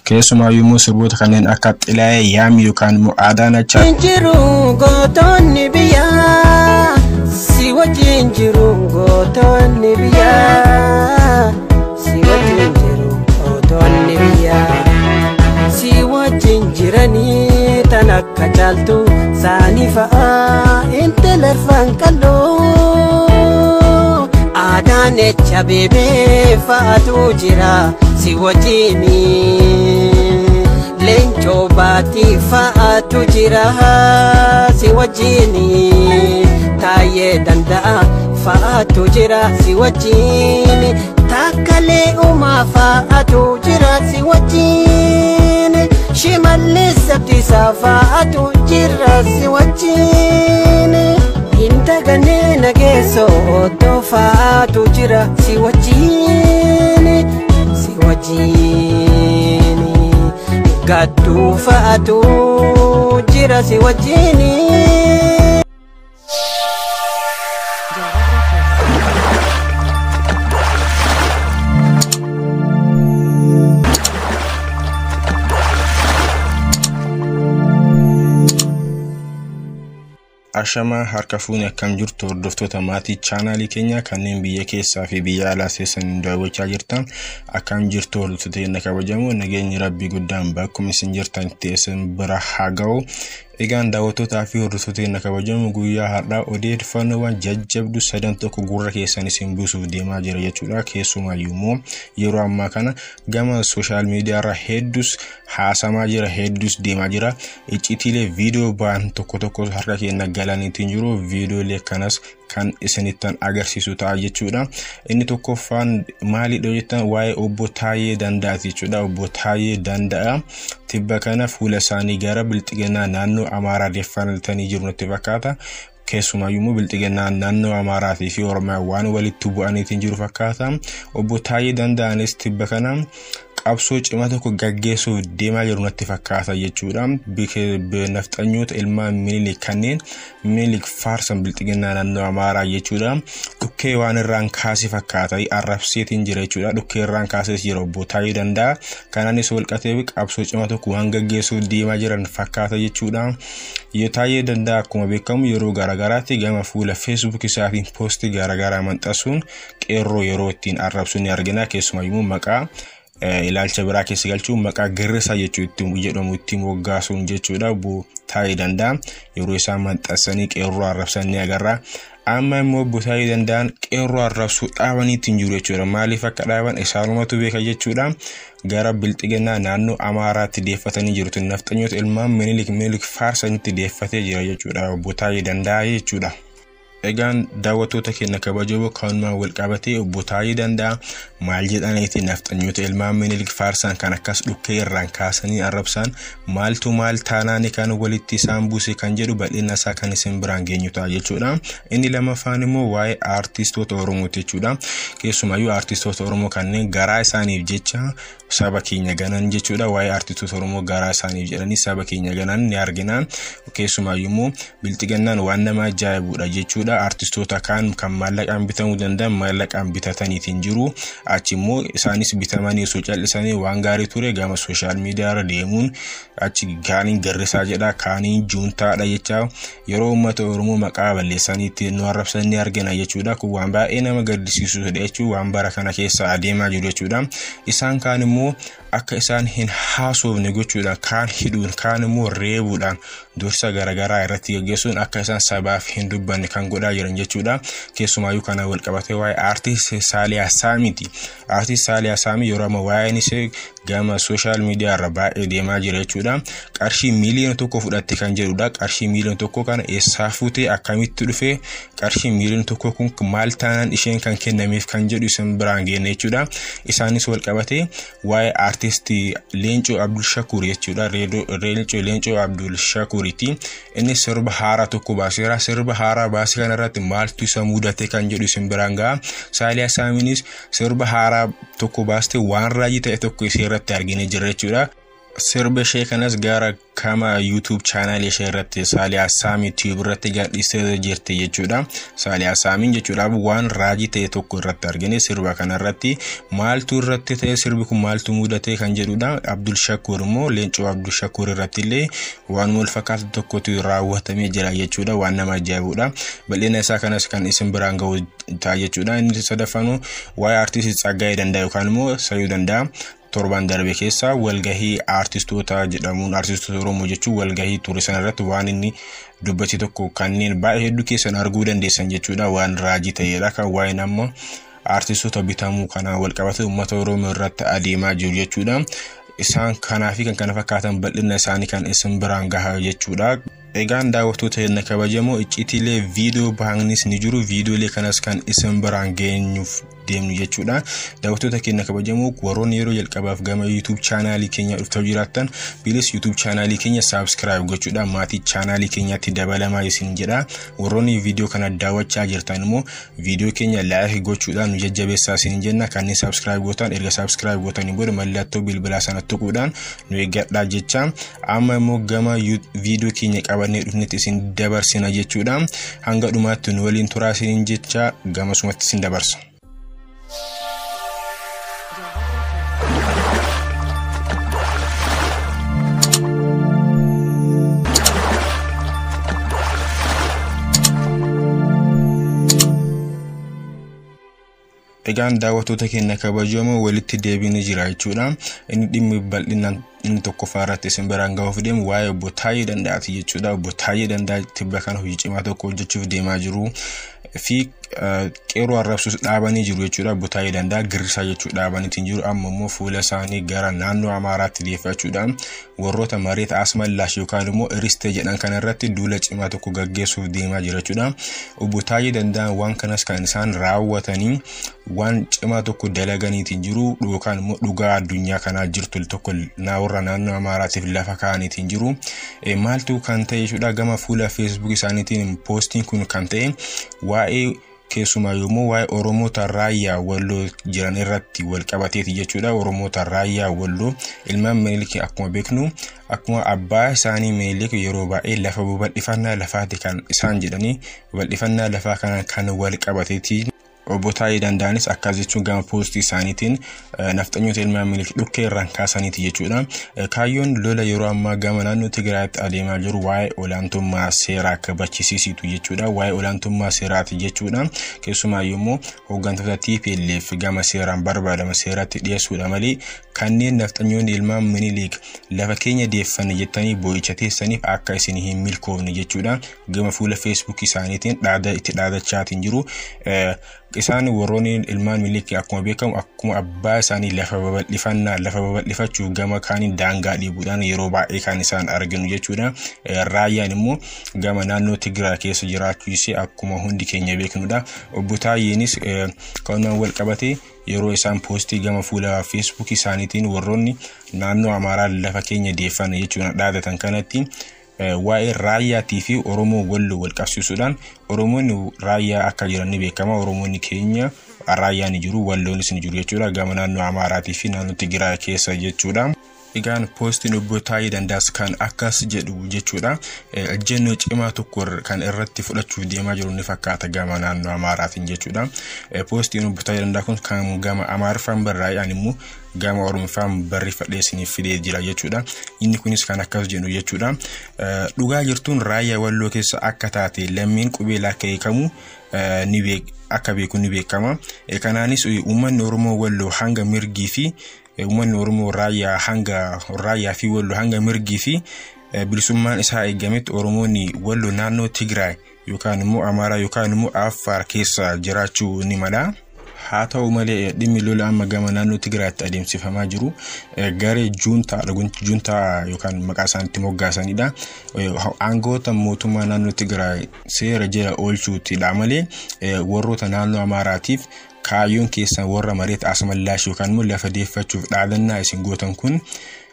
Keessumaayyuu immoo sirboota kanneen akka xilaayee yaami yookaan immoo aadaan achaa. Jiru gootonni biyyaa si wajjin jiru gootonni biyyaa si wajjin jiru gootonni biyyaa si wajjin jiranii tan akka caaltu saanii fa'aa intala arfan qalloo aadaan echa beebee fa'aatu jira si wajjinii. leencoo baatii fa'aatu jira si wajjini taayee danda'a fa'aatu jira si wajjini taakkalee uumaa fa'aatu jira si wajjini shimallis abdiisaa fa'aatu jira si wajjini hindagannee nageessoo ottoo fa'aatu jira si wajjini si wajjini. gadduu fa'aatu jira si wajjini. Ashamaa harka fuuni akkam jirtu hordoftoota maatii chaanaalii keenyaa kanneen biyya keessaa fi biyya alaa seessan daawwachaa jirtan akkam jirtu hordoftoota keenya kabajamoo nageenyi rabbii guddaan bakkuma isin jirtanitti isin bira haa ga'u. Egaan daawwattootaa fi hordoftoota keenya kabajamoo guyyaa har'aa odeeffannoowwan jajjabduu sadan tokko gurra keessan isin buusuuf deemaa jira jechuudha. Keessumaayyuu immoo yeroo ammaa kana gama sooshaal miidiyaarra hedduus haasamaa jira hedduus deemaa jira. Iccitiilee viidiyoo ba'an tokko tokko harka keenya galaniitiin jiru viidiyoolee kanas kan isinittan agarsiisu ta'a jechuudha. Inni tokkoffaan maalidha jettan waa'ee obbo Taayee Danda'aati jechuudha. Obbo Taayee Danda'a tibba kana fuula isaanii gara bilxiginaa naannoo Amaaraa deeffatanii jiru natti fakkaata. Keessumaayyuu immoo bilxiginaa naannoo Amaaraatii fi Oromiyaa waan walitti bu'aniitiin jiru fakkaata. Obbo Taayee Danda'anis tibba kana qabsoo cimaa tokko gaggeessuuf deemaa jiru natti fakkaata jechuudha. Nafxanyoota ilmaan minilik kanneen minilik faarsan bilxiginaa naannoo Amaaraa jechuudha. Dhukkee waan irraan kaasee fakkaata arrabseetiin jira jechuudha. Dhukkee irraan kaasees jira obbo Taayee Danda'a. Kanaanis walqatee qabsoo cimaa tokko waan gaggeessuuf deemaa jiran fakkaata jechuudha. Yoo Taayee Danda'a akkuma beekamu yeroo garaagaraatti gama fuula feesbuuk isaatiin poostii garaagaraa maxxansuun qeerroo yeroo ittiin arrabsu ni argina. Keessumayyuu maqaa ilaalcha biraa keessa galchuun maqaa girrisaa jechuu ittiin jedhamu ittiin moggaasuun jechuudha. Obbo Taayee Danda'a yeroo isaan maxxansanii qeerroo arrabsan ni agarra. Amma immoo obbo Taayee Danda'an qeerroo arrabsuu dhaabaniitiin jiru jechuudha. Maaliif akka dhaaban isaanumatu beeka jechuudha. Gara bilxiginaa naannoo Amaaraatti deeffatanii jiru. Nafxanyoota ilmaan minilik minilik faarsanitti deeffatee jira jechuudha. Obbo Taayee Danda'a jechuudha. Egaan daawwattoota keenya kabajamoo kanumaan wal qabatee obbo Taayee Danda'a maal jedhaniiti nafxanyoota ilmaan minilik faarsan kan akkas dhukkee irraan kaasanii arrabsan maaltu maal taanaani kan walitti isaan buuse kan jedhu bal'ina isaa kan isin biraan geenyu ta'a jechuudha. Inni lamaffaan immoo waa'ee aartistoota Oromooti jechuudha. Keessumayyuu aartistoota Oromoo kanneen garaa isaaniif jecha saba keenya ganan jechuudha. Waa'ee aartistoota Oromoo garaa isaaniif jedhanii saba keenya ganan ni argina. Keessumayyuu immoo bilxigannaan waan nama ajaa'ibudha jechuudha. Aartistoota kaan kan maallaqaan bitamuu danda'an maallaqaan bitataniitiin jiru. Achi immoo isaanis bitamanii osoo callisanii waan gaarii ture gama sooshaal miidiyaarra deemuun achi kaaniin garrisaa jedha kaaniin juuntaadha jecha yeroo uummata Oromoo maqaa balleessanii ittiin nu arrabsan ni argina jechuudha. Kun waan baay'ee nama gaddisiisudha jechuun waan bara kana keessa adeemaa jiru jechuudha. Isaan kaan immoo akka isaan hin haasofne gochuudhaan kaan hidhuun kaan immoo reebuudhaan dursa garaagaraa irratti gaggeessuun akka isaan sabaaf hin dubbanne kan godhaa jiran jechuudha. Keessumaayyuu kana wal qabatee waa'ee aartist Saaliyaa Saamiiti. Aartist Saaliyaa Saamii yeroo amma waa'een ishee gama sooshaal miidiyaa irra baay'ee deemaa jira jechuudha. Qarshii miiliyoona tokko fudhatte kan jedhudha. Qarshii miiliyoona tokko kana eessaa fuutee akkamitti dhufee qarshii miiliyoona tokko kun maal taanaan isheen kan kennameef kan jedhu isin biraan geenne jechuudha. Isaanis wal qabatee waa'ee aartistii Leencoo Abdul Shakur jechuudha. Leencoo Leencoo Abdul Shakuriiti. Inni sirba haaraa tokko baaseera. Sirba haaraa baasee kanarratti maaltu isa mudate kan jedhu isin biraan ga'a. Saaliyaa Saamiinis sirba haaraa tokko baastee waan raajii ta'e tokko ishee irratti argine jira jechuudha. sirba ishee kanas gara kama yuutuub chaanaal ishee irratti saaliyaa saamii tiyuub irratti gadhiistee jirti jechuudha. Saaliyaa saamiin jechuudha waan raajii ta'e tokko irratti argine sirba kanarratti maaltu irratti ta'e sirbi kun maaltu mudate kan jedhudha. Abdul Shakuur immoo leencoo Abdul Shakuur irratti illee waan wal fakkaatu tokkotu raawwatamee jira jechuudha waan nama ajaa'ibudha. Bal'ina isaa kanas kan isin biraan gahu ta'a jechuudha. Inni sadaffanu waa'ee aartistii Tsaggaayee Danda'a yookaan immoo Sayuu Danda'a. torban darbe keessa walgahii aartistoota jedhamuun aartistoota oromoo jechuun walgahii ture sanarratti waan inni dubbate tokko kanneen baay'ee hedduu keessan arguu dandeessan jechuudha waan raajii ta'edha kan waa'een amma aartistoota bitamuu kanaa walqabate uummata oromoo irratti adeemaa jiru jechuudha. Isaan kanaa fi kan kana fakkaatan bal'ina isaanii kan isin biraan gahaa jechuudha. Egaan daawwattoota hin kabajamoo iccitiilee viidiyoo bahanis ni jiru viidiyoolee kanas kan isin biraan geenyuuf deemnu jechuudha. Daawwattoota keenya kabajamoo warroonni yeroo jalqabaaf gama YouTube chaanaalii keenya dhuftanii jiraattan bilis YouTube chaanaalii keenya subscribe gochuudha maatii chaanaalii keenyaatti dabalamaa isin jedha. Warroonni viidiyoo kana daawwachaa jirtan immoo viidiyoo keenya like gochuudhaan nu jajjabeessaa isin jenna kanneen subscribe gootan erga subscribe gootanii booda mallattoo bilbilaa sana tuquudhaan nu eeggadhaa jecha amma immoo gama viidiyoo keenya qabannee dhufnetti isin dabarsina jechuudha. Hanga dhumaatti nu waliin turaa isin jecha gamasumatti isin dabarsa. Egaan daawwattoota keenya kabajamoo walitti deebiin jira jechuudha. Inni dhimmi bal'inaan inni tokkoffaa irratti isin biraan gahuuf deemu waa'ee obbo Taayee Danda'aati jechuudha. Obbo Taayee Danda'a tibba kana hojii cimaa tokko hojjechuuf deemaa jiru fi qeeroo arrabsuus dhaabanii jiru jechuudha. Obbo Taayee Danda'a girrisaa jechuu dhaabaniitiin jiru amma immoo fuula isaanii gara naannoo Amaaraatti deeffachuudhaan warroota mareeta asmallaash yookaan immoo iristee jedhan kana irratti duula cimaa tokko gaggeessuuf deemaa jira jechuudha. Obbo Taayee Danda'a waan kanas kan isaan raawwatanii waan cimaa tokko dalaganiitiin jiru yookaan immoo dhugaa addunyaa kanaa jirtu tokko warra naannoo Amaaraatiif lafa kaa'aniitiin jiru. Maaltu kan ta'e jechuudha gama fuula feesbuuk isaaniitiin poostiin kun kan ta'e waa'ee keessumaa yommuu waa'ee Oromoota raayyaa walloo jiran irratti wal qabateeti jechuudha. Oromoota raayyaa walloo ilmaan Minilik akkuma beeknu akkuma abbaa isaanii Minilik yeroo baay'ee lafa babal'ifannaa lafaati kan isaan jedhanii babal'ifannaa lafaa kana kan wal qabateeti. obbo Taayee Danda'anis akkas jechuun gama poostii isaaniitiin nafxanyoota ilmaan Minilik dhukkee irraan kaasaniiti jechuudha. Kaayyoon lola yeroo ammaa gama naannoo Tigraayitti adeemaa jiru waa'ee olaantummaa seeraa kabachisiisitu jechuudha. Waa'ee olaantummaa seeraati jechuudha. Keessumaa yommuu hooggantoota TPLF gama seeraan barbaadama seeratti dhiyeessuudha malee kanneen nafxanyoonni ilmaan Minilik lafa keenya deeffanne jettanii boo'icha teessaniif akka isin hin milkoofne jechuudha. Gama fuula feesbuuk isaaniitiin dhaada itti dhaadachaatiin jiru. isaan warroonni ilmaan Minilik akkuma beekamu akkuma abbaa isaanii lafa babal'ifannaa lafa babal'ifachuu gama kaaniin daangaa dhiibuudhaan yeroo baay'ee kan isaan arginu jechuudha. Raayyaan immoo gama naannoo Tigiraa keessa jiraachuu isee akkuma hundi keenya beeknudha. Obbo Taayyeenis kanumaan wal qabatee yeroo isaan poostii gama fuula feesbuuk isaaniitiin warroonni naannoo Amaaraa lafa keenya deeffanne jechuudha dhaadatan kanatti waa'ee raayyaatii fi Oromoo walloo wal qabsiisuudhaan Oromoonni raayyaa akka jiran ni beekama. Oromoonni keenya raayyaa ni jiru, walloonis ni jiru jechuudha. Gama naannoo Amaaraatii fi naannoo Tigiraa keessa jechuudha. Egaan poostiin obbo Taayee Danda'as kan akkas jedhu jechuudha. Ejjennoo cimaa tokko kan irratti fudhachuuf deemaa jiru ni fakkaata gama naannoo Amaaraatiin jechuudha. Poostiin obbo Taayee Danda'aa kun kan gama Amaariffaan barraa'an immoo gama Oromiffaan barreeffadhee isiniif fidee jira jechuudha. Inni kunis kan akkas jedhu jechuudha. Dhugaa jirtuun raayyaa walloo keessa akka taate lammiin qubeelaa akka eekamu ni beek akka beeku ni beekama. Kanaanis uummanni Oromoo walloo hanga mirgii fi uummanni Oromoo raayyaa hanga raayyaa fi walloo hanga mirgii fi bilisummaan isaa eegametti Oromoonni walloo naannoo Tigraay yookaan immoo Amaaraa yookaan immoo Affaar keessa jiraachuu ni mala. haa ta'u malee dhimmi lola amma gama naannoo Tigraayitti adeemsifamaa jiru garee juuntaadha juuntaa yookaan maqaa isaaniitti moggaasanidha. Aangoota mootummaa naannoo Tigraay seera jala oolchuutidha malee warroota naannoo Amaaraatiif kaayyoon keessan warra mareeta asmallaash yookaan immoo lafa deeffachuuf dhaadannaa isin gootan kun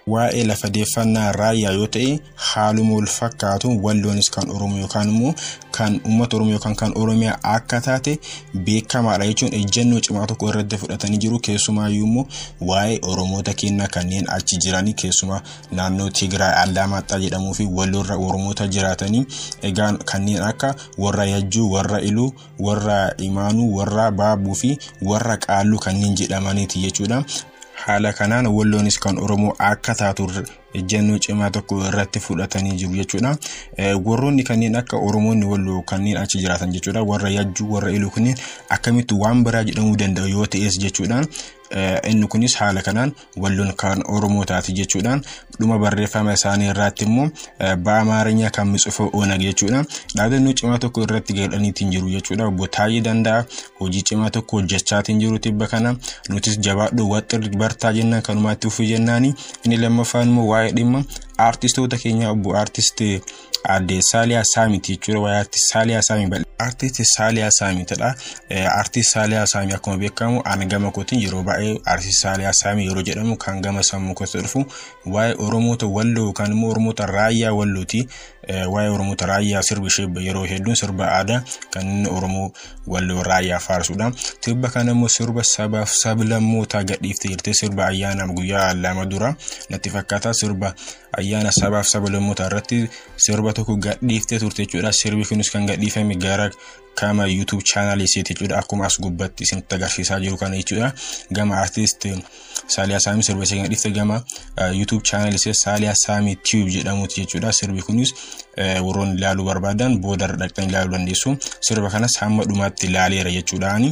waa'ee lafa deeffannaa raayyaa yoo ta'e haaluma wal fakkaatu walloonis kan oromoo yookaan immoo kan uummata oromoo yookaan kan oromiyaa akka taate beekamaadha jechuun ejjennoo cimaa tokko irratti fudhatanii jiru keessumaayyuu immoo waa'ee oromoota keenya kanneen achi jiranii keessumaa naannoo Tigraay Allaammaaxxaa jedhamuu fi walloorra oromoota jiraatanii egaa kanneen akka warra Yajjuu warra Iluu warra Imaanuu warra Baabuu fi warra Qaalluu kanneen jedhamaniiti jechuudha. haala kanaan walloonis kan oromoo akka taatu ejjennoo cimaa tokko irratti fudhatanii jiru jechuudha. Warroonni kanneen akka oromoonni walloo kanneen achi jiraatan jechuudha. Warra yajjuu warra iluu kunneen akkamitti waan biraa jedhamuu danda'u yoo ta'es jechuudhaan inni kunis haala kanaan walloon kan oromoo taati jechuudhaan dhuma barreeffama isaanii irratti immoo ba'amaarinyaa kan mitsufa oonag jechuudha. Dhaadannoo cimaa tokko irratti gadhaniitiin jiru jechuudha. Obbo Taayii Danda'a hojii cimaa tokko hojjechaatiin jiru tibba kana nutis jabaadhu waxxirri bartaa jennaan kanumaatti ufuu jennaani inni lammaffaan immoo waa'ee dhimma aartistoota keenya obbo aartist aadde Saaliyaa Saamiti jechuudha. Waa'ee aartist Saaliyaa Saamii bal'aa. Aartist Saaliyaa Saamitidha. Aartist Saaliyaa Saamii akkuma beekamu ani gama kootiin yeroo baay'ee aartist Saaliyaa Saamii yeroo jedhamu kan gama sammuu kootti dhufu waa'ee Oromoota Walloo yookaan immoo Oromoota Raayyaa Wallooti. Waa'ee Oromoota Raayyaa sirbi ishee yeroo hedduun sirba aadaa kan inni Oromoo Walloo Raayyaa faarsudha. Tibba kana immoo sirba sabaaf sablammootaa gadhiiftee jirti. Sirba ayyaanaaf guyyaa lama dura natti fakkaata sirba ayyaana sabaaf sablammootaa irratti sirba tokko gadhiiftee turte jechuudha. Sirbi kunis kan gadhiifame gara kama YouTube channel isiiti jechuudha. Akkuma as gubbatti isinitti agarsiisaa jiru kana jechuudha. Gama artist Saaliyaa Saamii sirba ishee gadhiifte gama YouTube channel ishee Saaliyaa Saamii Tube jedhamuuti jechuudha. Sirbi kunis warroonni ilaaluu barbaadan booda dhaqxanii ilaaluu dandeessu. Sirba kanas hamma dhumaatti ilaaleera jechuudhaani.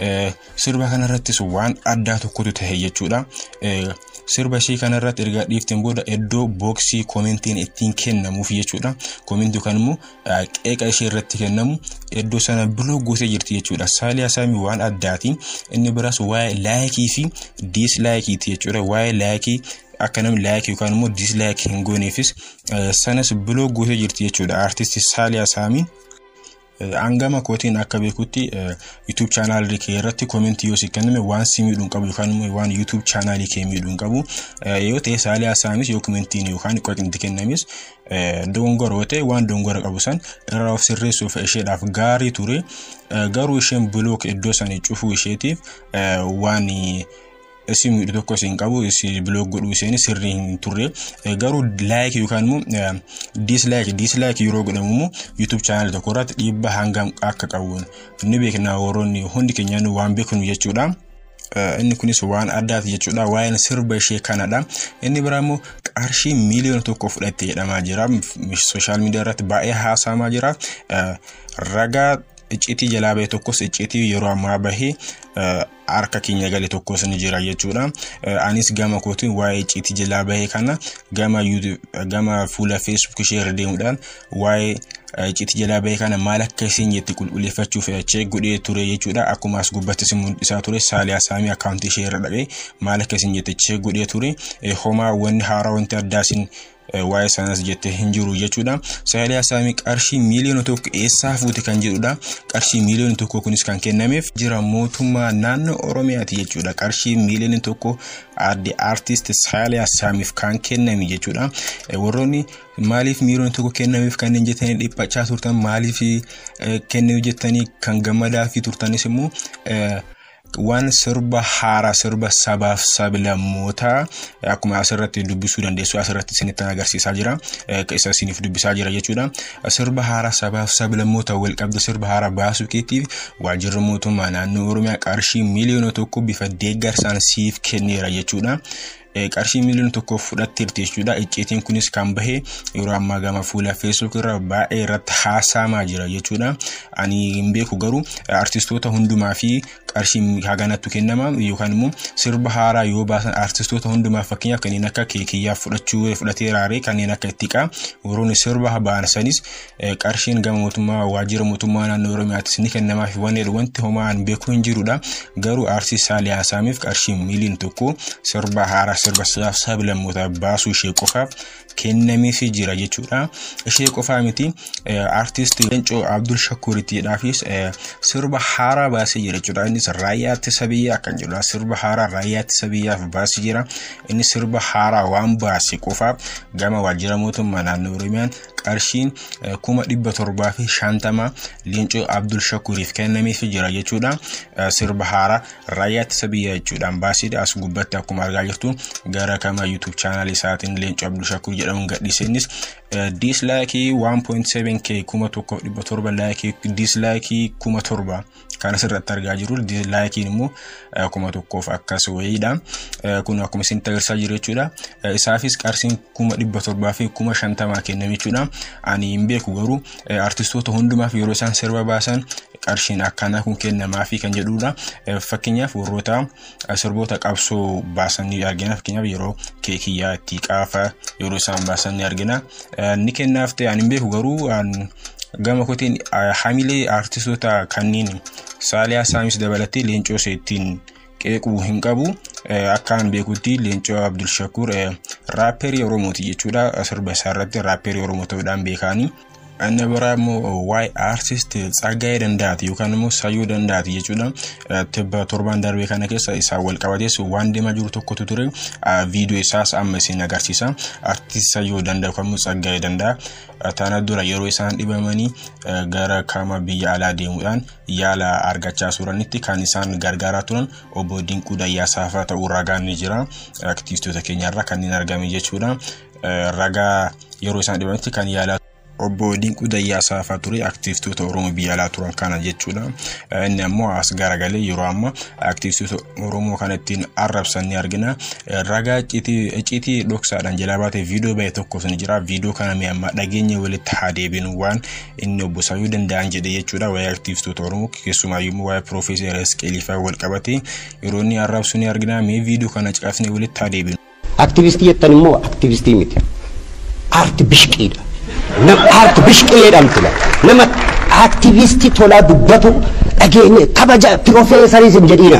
Sirba kanarrattis waan addaa tokkotu tahe jechuudha. sirba ishee kanarratti erga dhiifteen booda iddoo booksii koomentiin ittiin kennamuuf jechuudha. Koomentii yookaan immoo qeeqa ishee irratti kennamu iddoo sana biloo gootee jirti jechuudha. Saaliyaa Saamii waan addaati. Inni biraas waa'ee laayikii fi diislaayikiiti jechuudha. Waa'ee laayikii akka namni laayikii yookaan immoo diislaayikii hin gooneefis sanas biloo gootee jirti jechuudha. Aartisti Saaliyaa Saamiin. hangama kootiin akka beekutti YouTube chaanaalii kee irratti koomentii yoo si kenname waan si miidhuun qabu yookaan immoo waan YouTube chaanaalii kee miidhuun qabu yoo ta'e Saaliyaa Saamis yoo koomentiin yookaan qoqinti kennames dongora yoo ta'e waan dongora qabu san irraa of sirreessuuf isheedhaaf gaarii ture garuu isheen bilook iddoo sana cufuu isheetiif waan isi miidhu tokko isin qabu isi biloog godhuu isheen sirrii hin turre garuu laayik yookaan immoo diislaayik diislaayik yeroo godhamu immoo yuutuub chaanal tokko irratti dhiibba hangam akka qabu ni beekna warroonni hundi keenya waan beeknu jechuudha. Inni kunis waan addaati jechuudha. Waa'een sirba ishee kanadha. Inni biraa immoo qarshii miiliyoona tokko fudhatte jedhamaa jira. Sooshaal miidiyaa irratti baay'ee haasamaa jira. Ragaa icciitii jalaa bahe tokkos icciitii yeroo ammaa bahee harka keenya gale tokkos ni jira jechuudha. Anis gama kootiin waa'ee icciitii jalaa bahee kana gama gama fuula feesbuuk ishee irra deemuudhaan waa'ee icciitii jalaa bahee kana maal akka isin jetti qulqulleeffachuuf cheek godhee ture jechuudha. Akkuma as gubbattis mul'isaa ture Saaliyaa Saamii akkaawuntii ishee irra dhaqee maal akka isin jette cheek godhee ture. Homaa wanni haaraa wanti addaa isin waa'ee sanas jettee hin jiru jechuudha. Saaliyaa Saamii qarshii miiliyoona tokko eessaa fuute kan jedhudha. Qarshii miiliyoona tokko kunis kan kennameef jira mootummaa naannoo Oromiyaati jechuudha. Qarshii miiliyoona tokko aadde aartist Saaliyaa Saamiif kan kenname jechuudha. Warroonni maaliif miiliyoona tokko kennameef kanneen jettanii dhiphachaa turtan maaliif kennameef jettanii kan gammadaa fi turtanis immoo waan sirba haaraa sirba sabaaf sablammootaa akkuma asirratti dubbisuu dandeessu asirratti isinitti agarsiisaa jira isa isiniif dubbisaa jira jechuudha sirba haaraa sabaaf sablammoota wal qabda sirba haaraa baasuu keetiif waajjirri mootummaa naannoo oromiyaa qarshii miiliyoona tokko bifa deeggarsaan siif kenneera jechuudha. qarshii miiliyoona tokko fudhatteerti jechuudha. Icciitiin kunis kan bahe yeroo ammaa gama fuula feesbuuk irra baay'ee irratti haasamaa jira jechuudha. Ani hin beeku garuu artistoota hundumaa fi qarshii haganattu kennama yookaan immoo sirba haaraa yoo baasan artistoota hundumaaf fakkeenyaaf kanneen akka keekiyyaaf fudhachuu fudhatee raaree kanneen akka ittiqaa warroonni sirba ba'an sanis qarshiin gama mootummaa waajjira mootummaa naannoo oromiyaattis ni kennamaa fi wanni wanti homaa an beeku hin jirudha. Garuu aartist Saaliyaa Saamiif qarshii miiliyoona tokko sirba haaraa sirba sablammootaa baasuu ishee qofaaf kennameefii jira jechuudha. Ishee qofaa miti artist Leencoo Abdul Shakkuuritiidhaafis sirba haaraa baasee jira jechuudha. Innis raayyaa ittisa biyyaa kan jedhudha. Sirba haaraa raayyaa ittisa biyyaaf baasee jira. Inni sirba haaraa waan baase qofaaf gama waajjira mootummaa naannoo Oromiyaan qarshiin kuma dhibba torbaa fi shantama Leencoo Abdul Shakkuuriif kennameefii jira jechuudha. Sirba haaraa raayyaa ittisa biyyaa jechuudhaan baasee as gubbatti akkuma argaa jirtu gara kama YouTube chaanal isaatiin Leencoo Abdul Shakkuur jedhamuun gadhiise innis diislaayikii 1.7k kuma tokko dhibba torba laayikii diislaayikii kuma torba kan asirratti argaa jirru diislaayikiin immoo kuma tokkoof akkas wayiidha kun akkuma isin agarsiisaa jiru jechuudha isaafis qarshiin kuma dhibba torbaa fi kuma shantamaa kenname jechuudha ani hin beeku garuu artistoota hundumaaf yeroo isaan sirba baasan qarshiin akkanaa kun kennamaa fi kan jedhudha fakkeenyaaf warroota sirboota qabsoo baasan ni argina fakkeenyaaf yeroo keekiyyaa itti qaafa yeroo isaan baasan ni argina ni kennaaf ta'e ani hin beeku garuu gama kotiin hamilee artistoota kanneen saaliyaa saamis dabalatee leencoo seettiin qeequu hin qabu akkaan beekutti leencoo abdul shakuur raapperii oromooti jechuudha sirba isaa irratti raapperii oromoo ta'uudhaan beekanii. Inni biraa immoo waa'ee aartist Tsaggaayee Dandaati yookaan immoo Sayyoo Dandaati jechuudha. Tibba torban darbee kana keessa isaan wal qabatees waan deemaa jiru tokkotu ture. Viidiyoo isaas amma isin agarsiisa. Aartist Sayyoo Dandaa yookaan immoo Tsaggaayee Dandaa tana dura yeroo isaan dhibamanii gara kama biyya alaa deemuudhaan yaala argachaa turanitti kan isaan gargaaraa turan obbo Dinquu Dayyaasaafaa ta'uu ragaan ni jira. Aktivistoota keenyarraa kanneen argame jechuudha. Ragaa yeroo isaan dhibamanitti kan yaalaa obbo Dinquu Dayyaasaafaa ture aktivistoota Oromoo biyya alaa turan kana jechuudha. Inni ammoo as garagalee yeroo amma aktivistoota Oromoo kana ittiin arrabsan ni argina. Ragaa icciitii dhoksaadhaan jalaa baatee viidiyoo bahe tokkos ni jira. Viidiyoo kana mee amma dhageenya walitti haa deebinu waan inni obbo Sayyoo danda'an jedhe jechuudha. Waa'ee aktivistoota Oromoo keessumaayyuu immoo waa'ee Piroofeesar Esqeelifaa wal qabatee yeroo inni arrabsu ni argina. Mee viidiyoo kana caqasnee walitti haa deebinu. Aktivistii jettan immoo aktivistii miti. Aarti bishqiidha. nama aarti bishqee jedhamtu nama aktivistii tolaa dubbatu dhageenye kabaja piroofeesaris hin jedhiina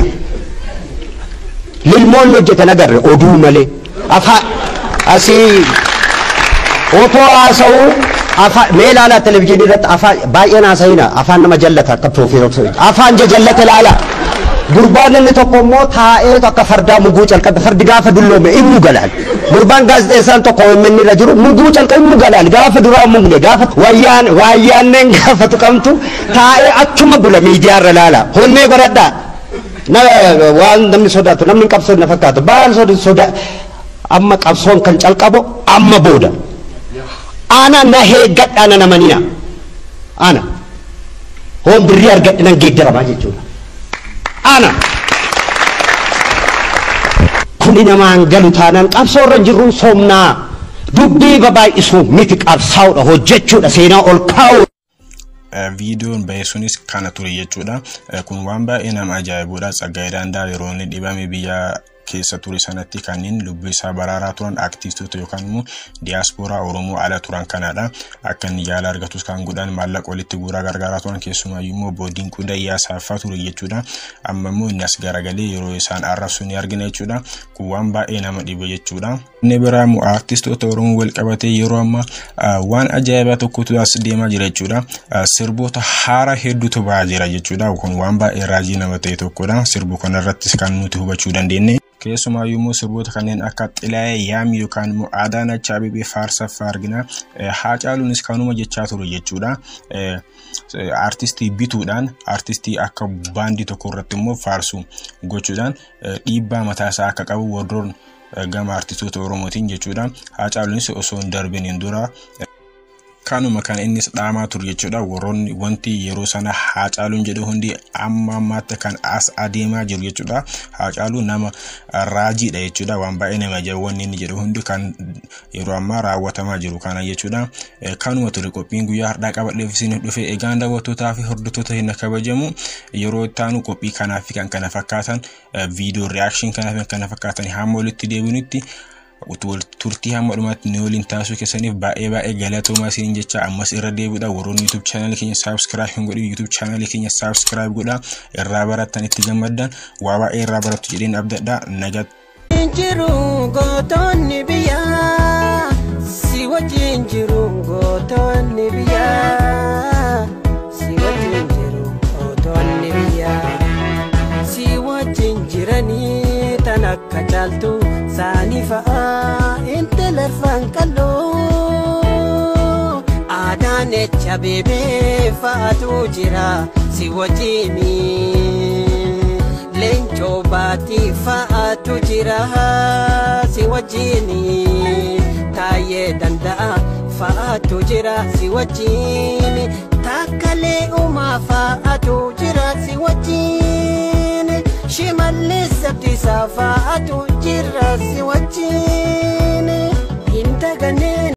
lilmoonni hojjetan agarre oduu malee afaan asii otoo haasa'uu afaan mee ilaalaa televizyiinii irratti afaan baay'een haasa'ina afaan nama jallata akka piroofeesar afaan jallata ilaalaa gurbaan inni tokko immoo taa'ee akka fardaa muguu calqabe fardi gaafa dulloome immu galaan gurbaan gaazexeessaan tokko OMN irra jiru muguu calqabe immu galaan gaafa duraa mugne gaafa wayyaan wayyaanneen gaafa tuqamtu taa'ee achuma bula miidiyaa irra laala honnee godhadhaa na waan namni sodaatu namni qabsoon na fakkaatu baal soda amma qabsoon kan calqabu amma booda ana na heeggadhaa na namanina ana hoon birrii argadhe nan geeddaramaa jechuudha. ana kuni namaan galu taanaan qabsoo irra jirru somnaa dubbii babaay'isuu miti qabsaa'udha hojjechuudha seenaa ol kaa'u. Viidiyoon bahee sunis kana ture jechuudha. Kun waan baay'ee nama ajaa'ibudha. Tsaggaayee Dandaa yeroo inni dhibame biyya keessa ture sanatti kanneen lubbuu isaa baraaraa turan aktivistoota yookaan immoo diyaaspooraa Oromoo ala turan kanadha. Akka inni yaala argatus kan godhan maallaqa walitti guuraa gargaaraa turan keessumaayyuu immoo obbo Dinquu Dayyaasaafaa ture jechuudha. Amma immoo inni as garagalee yeroo isaan arrabsu ni argina jechuudha. Kun waan baay'ee nama dhibe jechuudha. Inni biraa immoo artistoota Oromoo wal qabatee yeroo amma waan ajaa'ibaa tokkotu as deemaa jira jechuudha. Sirboota haaraa hedduutu ba'aa jira jechuudha. Kun waan baay'ee raajii nama ta'e tokkodha. Sirbu kanarrattis kan nuti hubachuu dandeenye. keessumaayyuu immoo sirboota kanneen akka xilaayee yaami yookaan immoo Adaanach Abeebee faarsaffaa argina. Haacaaluunis kanuma jechaa ture jechuudha. Artistii bituudhaan artistii akka baandii tokko irratti immoo faarsu gochuudhaan dhiibbaa mataasaa akka qabu warroon gama artistoota Oromootiin jechuudha. Haacaaluunis osoo hin darbiniin dura kanuma kan innis dhaamaa ture jechuudha warroonni wanti yeroo sana haacaaluun jedhu hundi amma ammaatti kan as adeemaa jiru jechuudha haacaaluu nama raajiidha jechuudha waan baay'ee nama ajaa'ibu wanni inni jedhu hundi kan yeroo ammaa raawwatamaa jiru kana jechuudha kanuma ture qophiin guyyaa har'aa qabadheef isin dhufe egaan daawwattootaa fi hordoftoota hin kabajamu yeroo ittaanu qophii kanaa fi kan kana fakkaatan viidiyoo ri'aakshin kanaa fi kan kana fakkaatan hamma walitti deebinutti turtii hamma dhumaatti ni waliin taasisuu keessaniif baay'ee baay'ee galatoomaa isin jecha ammas irra deebiidha warroonni yuutuub chaanalii keenya saabskiraayib hin godhin yuutuub chaanalii keenya saabskiraayib godhaa irraa barattan itti gammaddan waa baay'ee irraa barattu jedheen abdadha nagat. Jiru gootonni biyyaa akka caaltu saanii fa'aa intala arfan qalloo aadaan echa beebee fa'atu jira si wajjini leencoo baatii fa'atu jira si wajjini taayee danda'a fa'atu jira si wajjini takkalee uumaa fa'atu jira si wajjini shimallis abdiisaa fa'atu jira si wajjini hin daganeen.